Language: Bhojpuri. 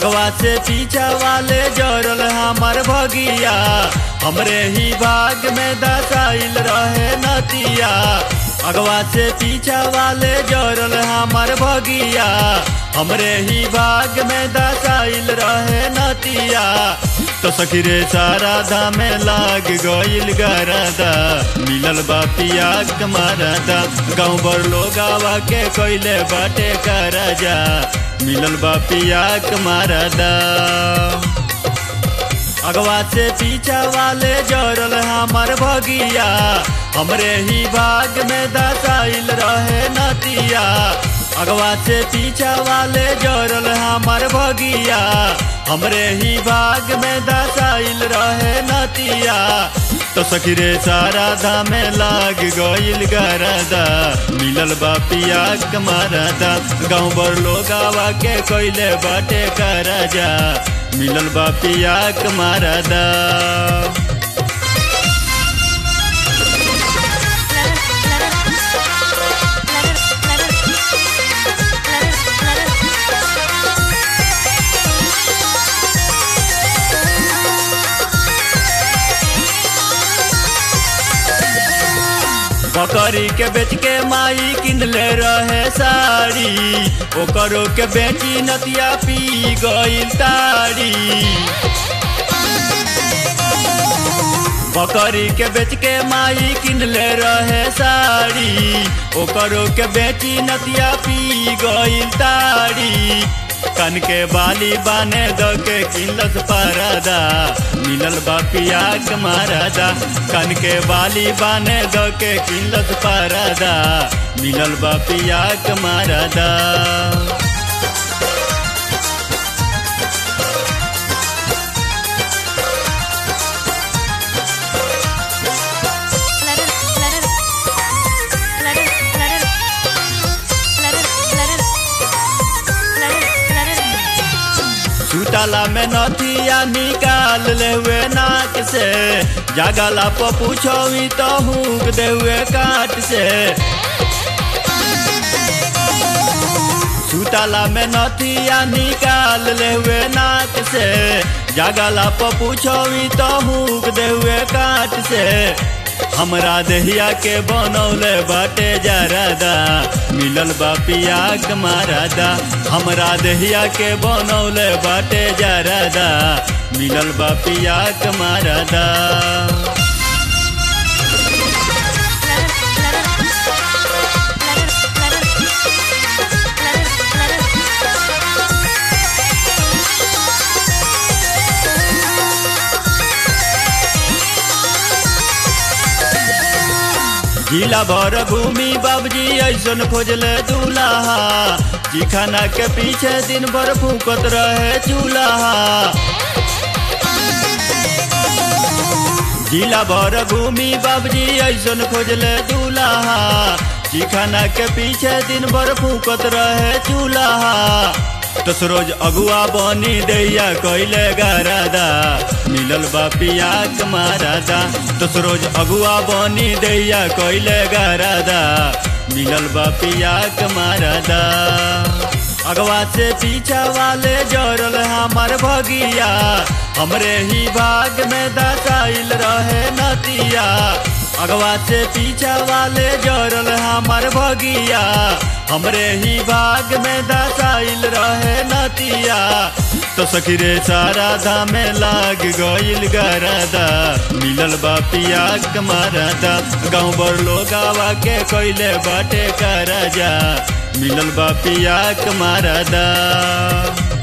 अगवा से पीछा वाले जरल हमार भगिया हमरे ही भाग में दसाइल रहे नतिया अगवा से पीछा वाले जरल हमार भगिया हमरे ही भाग में दसाइल रहे नतिया तो सखी रे सारा धामे लाग गइल गरदा मिलल बापिया कमारदा गाँव भर लोग आवा के कोइले बाटे करजा मिलल बापिया कमारदा अगवा से पीछा वाले जरल हमार भगिया हमरे ही भाग में दसाइल रहे नतिया अगवा से पीछा वाले जरल हमार भगिया हमरे ही भाग में दसाइल रहे नतिया तो सखी रे सारा धामे लाग गइल गरदा मिलल बापिया कमारदा गाँव भर लोग आवा के कोइले बाटे करजा मिलल बापिया कमारदा बकरी के बेच के माई किनले रहे साड़ी ओकरो के बेची नतिया पी गइल ताड़ी बकरी के बेच के माई किनले रहे साड़ी ओकरो के बेची नतिया पी गइल ताड़ी कन के बाली बाने द के किलस परदा मिलल बापिया कमारदा कन के बाली बाने द के किलस परदा मिलल बापिया कमारदा सुतला में नथिया निकाल ले हुए नाक से जागला पर पूछोवी तो हुक दे हुए काट से सुतला में नथिया निकाल ले हुए नाक से जागला पर पूछोवी तो हुक दे हुए काट से हमरा दहिया के बनौले बाटे जरादा मिलल बापिया कमारादा हमरा दहिया के बनौले बाटे जरादा मिलल बापिया कमारादा जिला भर भूमि बाबजी ऐसन खोजले दूल्हा चिखाना के पीछे दिन भर फूकत रहे चूल्हा जिला भर भूमि बाबजी ऐसन खोजले दूल्हा चिखाना के पीछे दिन भर फूकत रहे चूल्हा तस रोज अगुआ बनी दैया कैले गरादा मिलल बापिया कमारादा तस रोज अगुआ बनी दैया कैले गरादा मिलल बापिया कमारादा अगवा से पीछा वाले जरल हमार भगिया हमरे ही भाग में दसाइल रहे नतिया अगवा से पीछा वाले जरल हमार भगिया हमरे ही भाग में दसाइल रहे नतिया तो सखी रे सारा धामे लाग गइल गरदा मिलल बापिया कमारदा गाँव भर लोग आवा के कोइले बाटे करजा मिलल बापिया कमारदा